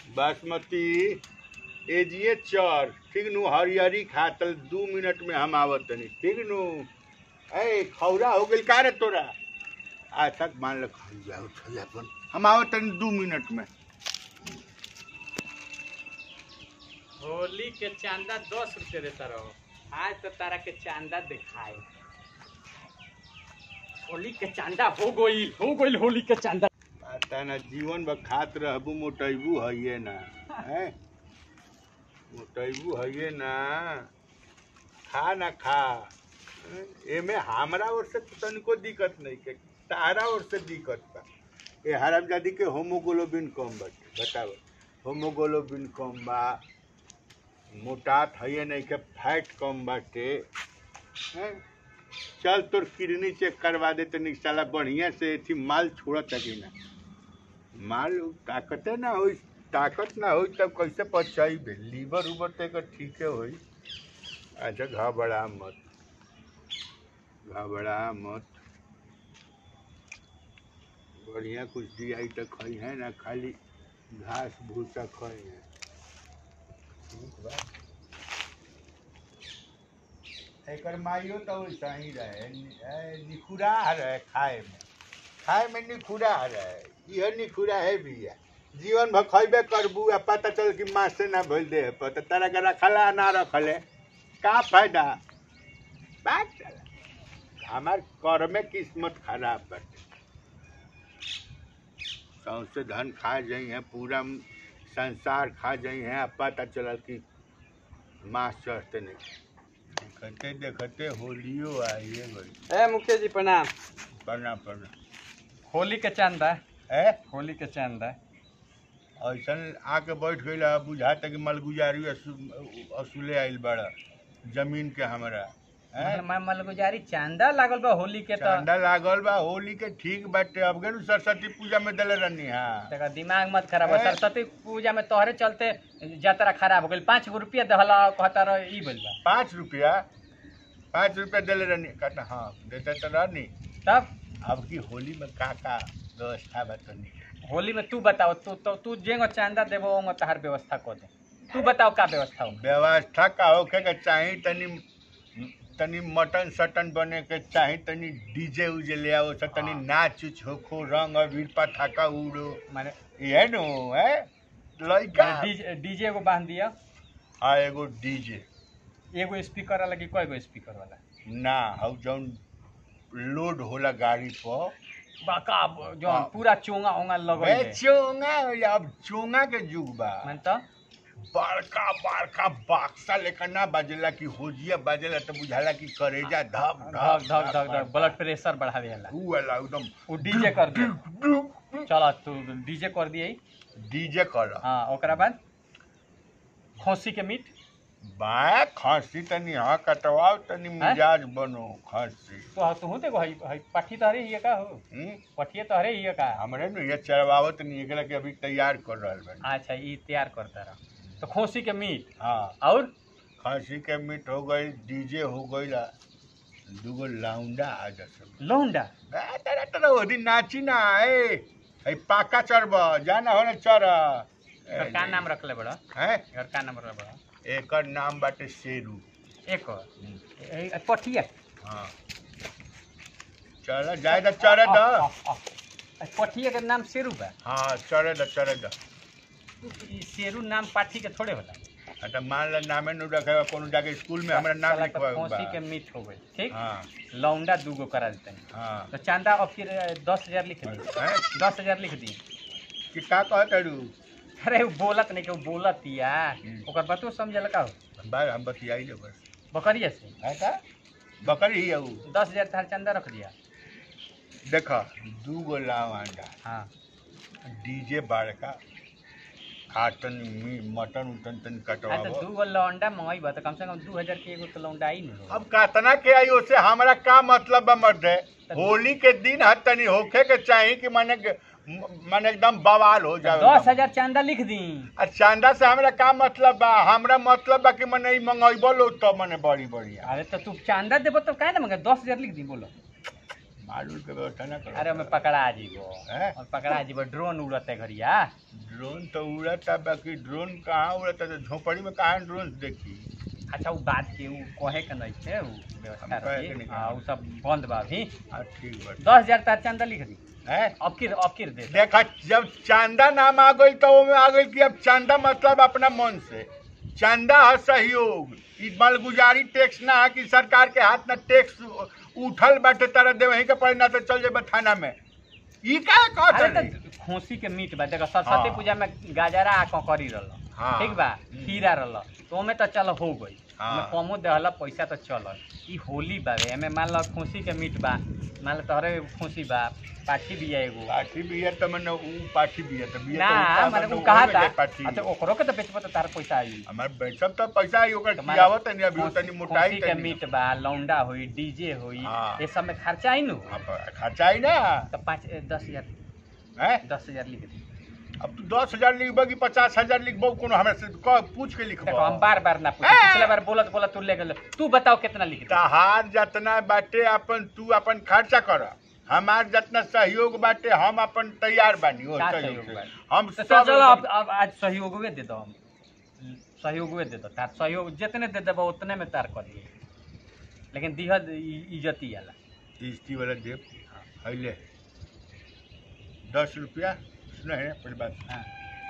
बासमती एजिए चर ठीक नु हरियरी खातल दू मिनट में हम आवत तनी ठीक नु ए खौरा हो गेल का रे तोरा आज तक मान ल खाई जाओ खाई अपन हम आवत तनी दू मिनट में होली के चांदा दस रुपये देता रहो आज तो तारा के चांदा दिखाए होली के चांदा हो गई हो गई होली के चांदा पता ना जीवन भर खात रहबू मोटैबू हइये ना हैं मोटैबू हइये ना खा ना खा हैं? एमे हमरा ओर से तो तनिको दिक्कत नहीं के तारा ओर से दिक्कत बा ए हरामजादी के होमोग्लोबिन कम बाटे बताओ होमोग्लोबिन कम बा मोटात हइये नहीं के फैट कम बाटे हैं? चल तोर किडनी चेक करवा दे तनी साला बढ़िया से थी माल छोड़त कि ना माल ताकते ना होई ताकत ना होई तब कैसे पचाइबे लीवर उबर तो एकर ठीके होई अच्छा घबरा मत घबरा मत बढ़िया कुछ दिया तो खई है ना खाली घास भूसा खई है ठीक बा एकर माइयो तो वैसा ही रहे नि- ए, निखुरा रहे खाए में खाए में निखुरा रहे यह निखुरा है भैया जीवन भर खैबे करबू आ पता चल कि माँ से ना भइल दे पर तो तारा के रखला ना रखले का फायदा बात चला हमार कर में किस्मत खराब बाटे सौंसे धन खा जाइ है पूरा संसार खा जाइ है आ पता चलल कि माँ चढ़ते नहीं देखते देखते होलियो आइए गई ए मुखिया जी प्रणाम पढ़ना पढ़ना होली के चांदा है होली के चांदा ऐसन आके बैठ गई बुझाता कि मलगुजारी असू- असूले आइल बड़ा जमीन के हमरा हैं? मैं मलगुजारी चांदा लागल बा होली के तो चांदा लागल बा होली के ठीक बाटे अब गेलू सरस्वती पूजा में दले रहनी हाँ देखा दिमाग मत खराब हो ए? सरस्वती पूजा में तोहरे चलते यात्रा खराब हो गई पाँच गो रुपया दहला कहता रह ई बोल बा पाँच रुपया पाँच रुपया दले रहनी कहता हाँ देते तो रहनी तब अब की होली में का का व्यवस्था बा तनी होली में तू बताओ तू तो तू जेंगो चांदा देबो ओंगो तहार व्यवस्था कर दे तू बताओ का व्यवस्था हो व्यवस्था का होखे के चाही तनी तनी मटन सटन बने के चाही तनी डीजे उजे ले आओ सब तनी नाच उच होखो रंग अबीर पटाखा उड़ो माने ये नो है लइका डीजे डीजे को बांध दिया आ एगो डीजे एगो स्पीकर वाला कि कय गो स्पीकर वाला ना हौ जौन लोड होला गाड़ी पर बाका जो हाँ। पूरा चोंगा ओंगा बे लगल चोंगा अब चोंगा के जुग बा मन तो बड़का बड़का बक्सा लेकर ना बाजेला कि होजिया बाजेला तो बुझाला कि करेजा धक धक धक धक धक ब्लड प्रेशर बढ़ावे वाला ऊ वाला एकदम वो डीजे कर दे चलो तू डीजे कर दिए डीजे कर हाँ ओकरा बाद खोसी के मीट बा खांसी तनी हाँ कटवाओ तनी मिजाज बनो खांसी तो तू देखो हई हई पाठी तहरे ही का हो हम्म? पठिए तहरे ही का हमरे नु ये चढ़वावत नहीं एकला के अभी तैयार कर रहल बनी अच्छा ई तैयार करता रह तो खोसी के मीट हाँ और खांसी के मीट हो गई डीजे हो गई दूगो लाउंडा आ जस लौंडा तेरा तेरा वो दिन नाची ना आए है पाका चढ़ब जाना होने चढ़ एकर का नाम रखले बड़ा है एकर का नाम रखले बड़ा एकर नाम बाटे शेरू एक और ए- ए- पठिया हाँ चल जाए द चढ़े द आ, आ, आ, पठिया के नाम शेरू बा हाँ चढ़े द चढ़े द ई शेरू नाम पाठी के थोड़े होला अच्छा मान ला नामे नु रखे कोनो जाके स्कूल में हमरा नाम साला तो लिखवा खोसी के मीट हो गई ठीक हाँ लौंडा दूगो करा देते हैं हाँ तो चांदा अब फिर दस हजार लिख दी हैं? दस हजार लिख दी कि का कहत रू अरे वो बोलत नहीं कि वो बोलत या हम्म। ओकर बातो समझल का हो बार हम बतियाई ले बस बकरिया से है का बकरी ही है ऊ दस हजार थार चंदा रख दिया देख दू गो लाव अंडा हाँ डीजे बड़का खाटन मी मटन उटन तन हाँ तो कटवाबो दू गो लौंडा मंगाई बा तो कम से कम दू हजार के एगो तो लौंडा आई न अब कातना के आई उससे हमरा का मतलब बा मर्दे होली के दिन हर तनी होखे के चाही कि माने के- माने एकदम बवाल हो जाए दस हजार चंदा लिख दी आ चांदा से हमरा का मतलब बा हमरा मतलब बा कि मने ई मंगैबो लो तो मने बड़ी बढ़िया अरे तो तू चांदा देबो तो काहे ना मंगे दस हजार लिख दी बोलो माल उल के व्यवस्था ना करो अरे हमें पकड़ा जीबो हैं? और पकड़ा जीबो ड्रोन उड़ते घड़िया ड्रोन तो उड़ता बाकी ड्रोन कहाँ उड़ता तो झोपड़ी में कहाँ ड्रोन देखी अच्छा वो बात के वो कहे के नहीं छे वो व्यवस्था हम कहे रही के नहीं। हाँ वो सब बंद बा अभी हाँ ठीक बा दस हजार तार चंदा लिख दी है अब किर अब किर दे दो। देखा जब चांदा नाम आ गई तो ओमे आ गई कि अब चांदा मतलब अपना मन से चांदा है सहयोग ई मालगुजारी टैक्स ना है कि सरकार के हाथ में टैक्स उठल बाटे तरह दे वहीं के पड़े ना तो चल जेबे थाना में ई का अरे कहत तो खोसी के मीट बा देखो सरस्वती हाँ। पूजा में गाजरा आ ककड़ी रहल हाँ। ठीक बा हम्म। खीरा रहल तो ओमे तो चल हो गई हाँ। ओमे कमो देहल पैसा तो चल ई होली बा रे एमे मान लो खोसी के मीट बा मान लो तोहरे खोसी बा पाठी भी है एगो पाठी बिया तो मने ऊ पाठी बिया तो बिया ना तो माने ऊपर उ मने कहा ओमे था जाए पाठी अच्छा ओकरो के तो बेचबो तो तार पैसा आई हमार बेचब तो पैसा आई ओकर तो माने खियावत नहीं अभी खोसी- तनी मोटाई खोसी के तनी मीट बा लौंडा होई डीजे होई हाँ। ये सब में खर्चा आई नु हाँ, पर खर्चा ही ना तो पाँच ए, दस हजार है दस हजार लिख दी अब तू दस हजार लिखबो कि पचास हजार लिखबो कोनो हमरा से कह पूछ के लिखबो देखो हम बार बार ना पूछे ए! पिछले बार बोलत बोलत तू ले गेल तू बताओ कितना लिख दी तहार जतना बाटे अपन तू अपन खर्चा कर हमार जतना सहयोग बाटे हम अपन तैयार बानी ओ का सहयोग सहयोग से। बाटे? हम तो सब चल चलो अब अब आज सहयोगवे दे दो हम सहयोगवे दे दो तार सहयोग जितने दे देबो उतने में तार कर दिए लेकिन दिहद इ- इज्जती आला किस्ती वाला देव हईले दस रुपया सुना है पहली बात हाँ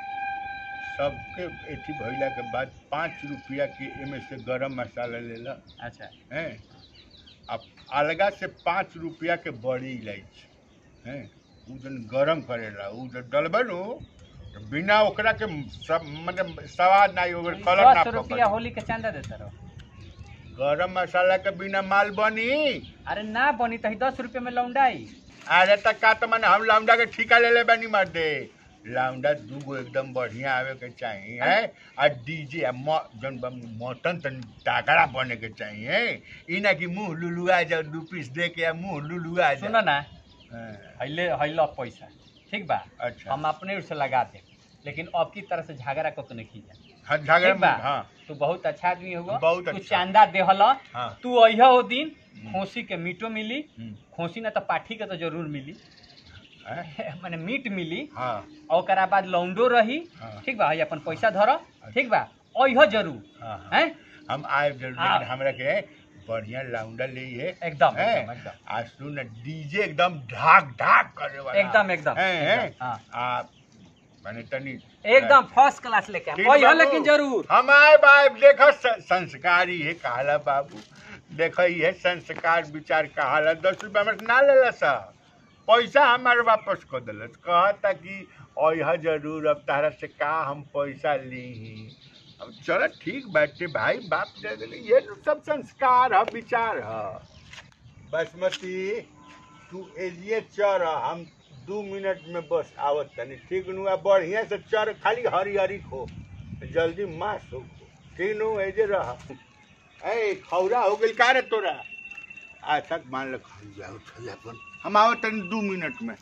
सबके एथी भइला के बाद पाँच रुपया के एमे से गरम मसाला लेला अच्छा हैं अब अलगा से पाँच रुपया के बड़ी इलायची हैं उ जन गरम करेला उ जब डलबे नु तो बिना ओकरा के सब मतलब स्वाद ना ओकर कलर ना दस रुपया पकड़े होली के चांदा देता रहो गरम मसाला के बिना माल बनी अरे ना बनी तो दस रुपये में लौंडाई अरे तक का तो मैंने हम लाउंडा के ठिका ले ले बनी मर दे लाउंडा दूगो एकदम बढ़िया आवे के चाहिए है आ डीजे आ म जन मटन तन तागड़ा बने के चाहिए ई ना कि मुंह लुलुआ जाओ दू पीस दे के आ मुंह लुलुआ सुनो जाओ ना हाँ, हईले हईलो पैसा ठीक बा अच्छा हम अपने ओर से लगा दे लेकिन अब की तरह से झगड़ा को तो नहीं खींचा हाँ झगड़ा ठीक बा में हाँ तू बहुत अच्छा आदमी हुआ बहुत तू अच्छा। चांदा देहल हाँ तू अहिया हो दिन खोसी के मीटो मिली हम्म, खोसी ना तो पाठी के तो जरूर मिली हैं? माने मीट मिली हाँ और ओकरा बाद लौंडो रही हाँ। ठीक बा हई अपन पैसा धर ठीक बा अहिया जरूर हाँ हाँ। हैं हम आए जरूर हाँ। लेकिन हमरा के बढ़िया लाउंडा ले है एकदम हैं? एकदम एकदम आज सुन डीजे एकदम ढाक ढाक करे वाला एकदम एकदम हैं, हैं? एकदम, हाँ आ माने तनी एकदम फर्स्ट क्लास लेके ठीक अहिया बाबू। लेकिन जरूर हम आए बाप देखो स- संस्कारी है कहला बाबू देखो ये संस्कार विचार कहाला दस रुपया हमारे ना लेला सा पैसा हमारे वापस कर दिलस कहता कि अह जरूर अब तारा से का हम पैसा ली अब चलो ठीक बाटे भाई बाप दे देले ये तो सब संस्कार है विचार है बासमती तू एलिए चर हम दू मिनट में बस आवत तनी ठीक नु आ बढ़िया से चर खाली हरी हरी खो जल्दी मास हो ठीक नु एजे रह ए खौरा हो गेल का रे तोरा आज तक मान ल खाली जाओ खाली अपन हम आवत तनी दू मिनट में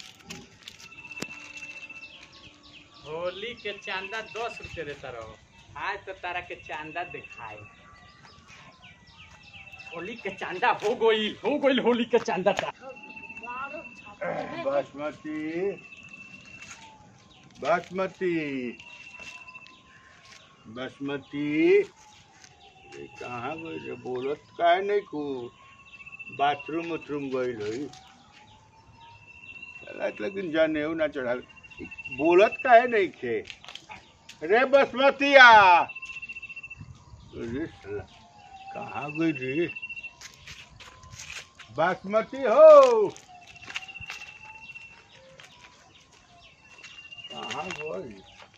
होली के चांदा दस रुपये देता रहो आज तो तारा के चांदा दिखाए होली के चांदा हो गई हो गई होली के चांदा ता बासमती बासमती बासमती ये कहाँ गई रे बोलत काहे नहीं को बाथरूम उथरूम गई रही चलत लेकिन जाने ना चढ़ा बोलत काहे नहीं खे रे बासमतिया अरे साला कहाँ गई रे बासमती हो कहाँ गई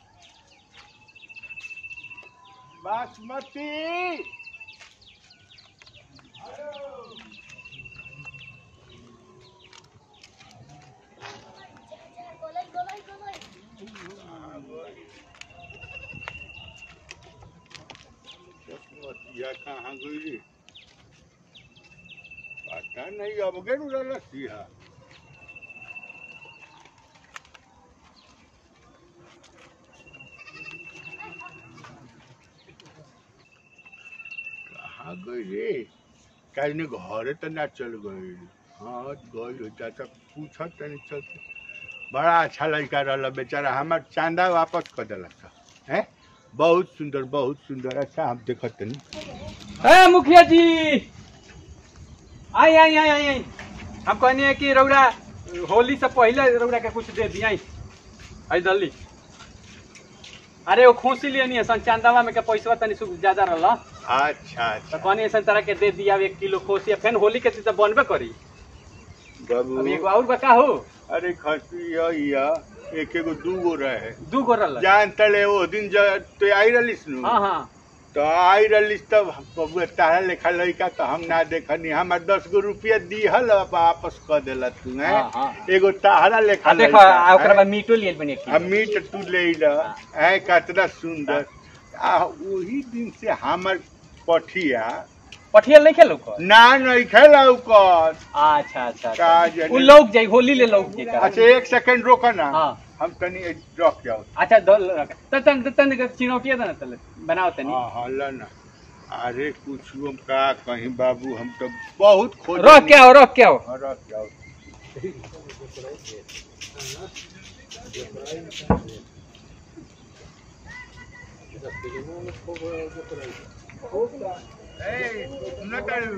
बासमती कहाँ गई बासमतिया कहाँ गई रे पता नहीं अब गेल उड़ल सिया कहाँ गई रे काहे ने घरे तो ना चल गई हाँ गई चाचा पूछत तनी चलते बड़ा अच्छा लड़का रहल बेचारा हमार चांदा वापस कर दिलक हैं बहुत सुंदर बहुत सुंदर अच्छा हम देखत तनी ए मुखिया जी आई आई आई आई आई हम कहनी है कि रौरा होली से पहले रौरा के कुछ दे दिया आई दल्ली अरे वो खुशी लेनी है सन चांदावा में के पैसा तनी सुख ज्यादा रहल अच्छा तो अच्छा कहनी ऐसा तरह के दे दिया एक किलो खोसी फिर होली के दिन तो बनबे करी बाबू अब एगो और बका हो अरे खसी या एक एगो दू गो रहे दू गो रहल जान तले वो दिन जब तो आई रलिस नु हाँ हाँ तो आई रलिस तब बबुआ तारा लेखा लड़का तो हम ना देखनी हमार दस गो रुपया दिहल वापस कर देला तू हैं हाँ, हाँ। एगो तारा लेखा आ देखो लड़का, आ ओकरा हैं? बाद मीटो लिए बने आ मीट तू ले ला है कितना सुंदर आ वही दिन से हमर पठिया पठिया नहीं खेलो को ना नहीं खेला कर अच्छा अच्छा का अच्छा जाने- उ लौक जाई होली ले लौक जाई का। अच्छा एक सेकंड रोको ना हाँ हम तनी रख जाओ अच्छा दल त तन तन चिनौटिया दन तले बनाओ तनी हाँ हाँ ला ना अरे कुछ हम का कहीं बाबू हम तो बहुत खोज रख के आओ रख के आओ हाँ, रख जाओ ए, सुनो तारू।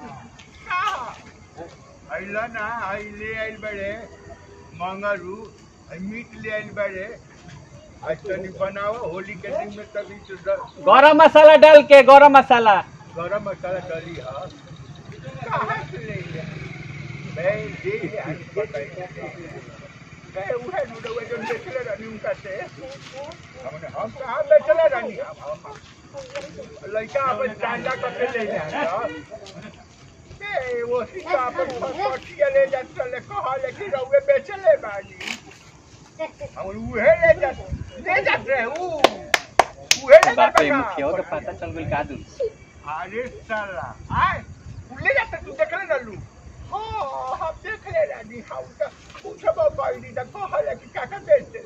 अइला ना आई ले आइल बड़े मंगरू आई मीट ले आइल बड़े आज तनी बनाओ होली के दिन में तभी तो द- गरम मसाला डाल के गरम मसाला गरम मसाला डाली हा कहाँ से ले लिया मैं ये आज बताई मैं उहे नुडवा जो बेचले रहनी उनका से हमने हम कहाँ बेचले रहनी हम हम लड़का अपन चांदा करके ले जाता ए वो सीता अपन पटिया ले जाता ले कहा लेकिन रउए बेचले बानी हम उहे ले जात ले जात रहे ऊ उहे ले बाप रे जाता मुखिया के पता चल गेल का दू अरे साला आय ले जाता तू देख ले ना लू हाँ हम देख ले रानी हम तो पूछब पाई तो कहले कि काका बेच दे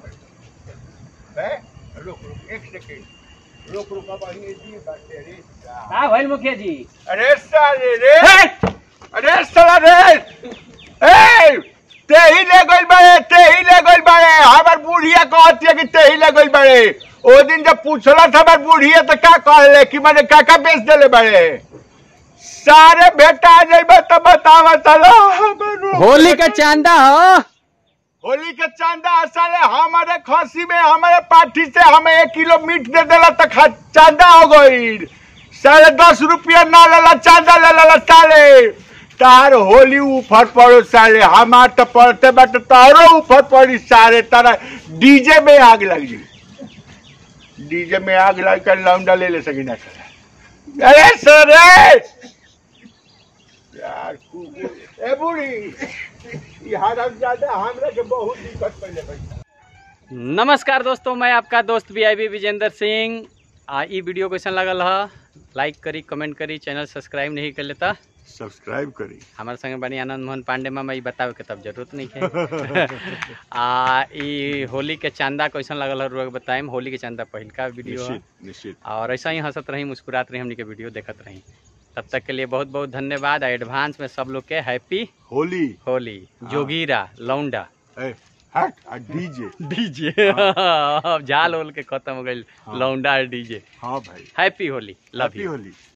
है रुक रुक एक सेकंड रुक रुक अब ये दी बात रे साला। का भइल मुखिया जी अरे साले रे हे! अरे साला रे ए तेही ले गइल बाड़े तेही ले गइल बाड़े हमार बुढ़िया कहती है कि तेही ले गइल बाड़े ओ दिन जब पूछला था हमार बुढ़िया तो का कहले कि मैंने काका बेच देले बाड़े सारे बेटा आ जाइबे तो बतावा चलो हमारो होली का चांदा हो होली के चांदा साले हमारे खसी में हमारे पार्टी से हमें एक किलो मीट दे देला तो खा- चांदा हो गई साले दस रुपया ना लेला चांदा ले लेला साले तार होली ऊपर पड़ो साले हमार तो पड़ते बाटे तारो ऊपर पड़ी सारे तारा डीजे में आग लग जी डीजे में आग लग कर लौंडा ले ले सकी ना सर अरे सर यार कु- ए बूढ़ी यहाँ ज्यादा हमरा के बहुत दिक्कत पहले भाई नमस्कार दोस्तों मैं आपका दोस्त V I B Vijendra Singh आ ई वीडियो कैसन लगल ह लाइक करी कमेंट करी चैनल सब्सक्राइब नहीं कर लेता सब्सक्राइब करी हमारे संगे बनी आनंद मोहन पांडे मामा ई बतावे के तब जरूरत नहीं है आ ई होली के चांदा कैसन लगल है रोग बताएम होली के चांदा पहिलका वीडियो है निश्चित निश्चित और ऐसा ही हंसत रही मुस्कुरात रही हमनी के वीडियो देखत रही तब तक के लिए बहुत बहुत धन्यवाद एडवांस में सब लोग के हैप्पी होली होली जोगीरा लौंडा ए हट आ डीजे डीजे अब झाल होल के खत्म हो गई हाँ। लौंडा डीजे हाँ भाई happy Holi love happy you Holi